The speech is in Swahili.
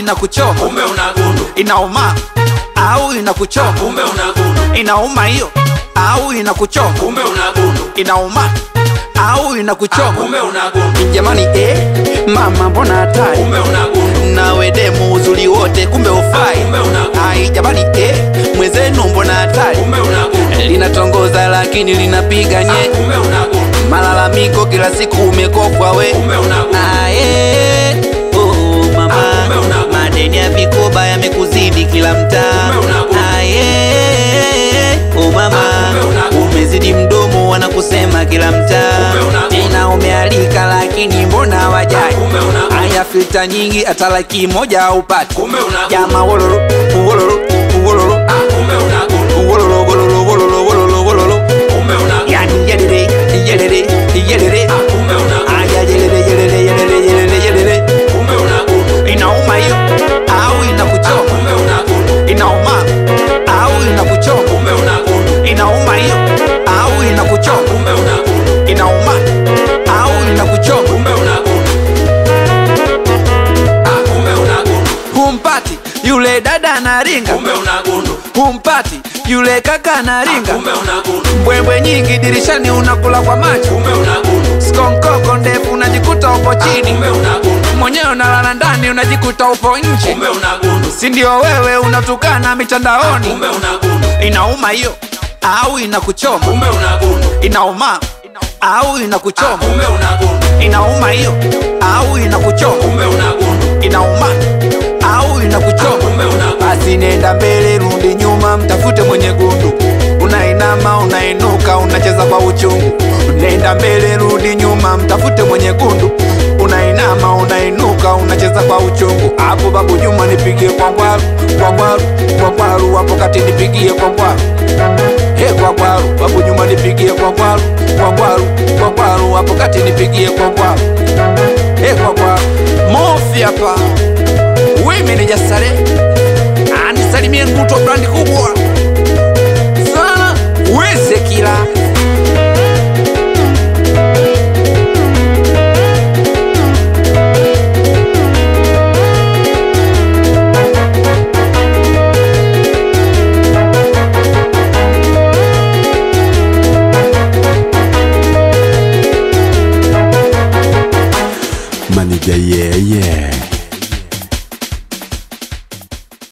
inakuchoma kumbe unagundu inauma au inakuchoma kumbe unagundu inauma hiyo au inakuchoma kumbe unagundu inauma au inakuchoma kumbe unagundu jamani eh, mama mbona hatari kumbe unagundu nawe demu uzuri wote kumbe ufai kumbe unagundu ai jamani eh, mwenzenu mbona hatari kumbe unagundu linatongoza lakini linapiga nye kumbe unagundu malalamiko kila siku umekokwa we kumbe unagundu aye oh, mama Ah, kumbe una- madeni ya vikoba yamekuzidi kila mtaa Kumbe una- aye oh, mama Ah, kumbe una- umezidi mdomo wanakusema kila mtaa Kumbe una- tena umealika lakini mbona wajai kumbe una- aya filta nyingi hata laki moja haupati kumbe unagundu jama wololo wololo wololo kumbe unagundu wololo wololo wololo wololo wololo kumbe unagundu yani yelele yelele yelele kumbe unagundu aya yelele yelele yelele yelele yelele kumbe unagundu inauma hiyo au inakuchoma kumbe unagundu inauma au inakuchoma kumbe unagundu inauma hiyo au inakuchoma kumbe unagundu inauma au inakuchoma kumbe unagundu kumbe unagundu humpati yule dada anaringa kumbe unagundu humpati yule kaka anaringa kumbe unagundu mbwembwe nyingi dirishani unakula kwa macho kumbe unagundu skonkoko ndefu unajikuta upo chini kumbe unagundu mwenyewe unalala ndani unajikuta upo nje kumbe unagundu si ndio wewe unatukana mitandaoni kumbe unagundu inauma hiyo au inakuchoma kumbe unagundu inauma au inakuchoma kumbe unagundu inauma hiyo au inakuchoma kumbe unagundu inauma au inakuchoma kumbe unagundu basi nenda mbele rudi nyuma mtafute mwenye gundu unainama unainuka unacheza kwa uchungu nenda mbele rudi nyuma mtafute mwenye gundu unainama unainuka unacheza kwa uchungu hapo babu juma nipigie kwa ngwaru kwa ngwaru kwa ngwaru hapo kati nipigie kwa ngwaru he kwa ngwaru babu juma nipigie kwa ngwaru kwa ngwaru kwa ngwaru hapo kati nipigie kwa ngwaru he kwa ngwaru mofi hapa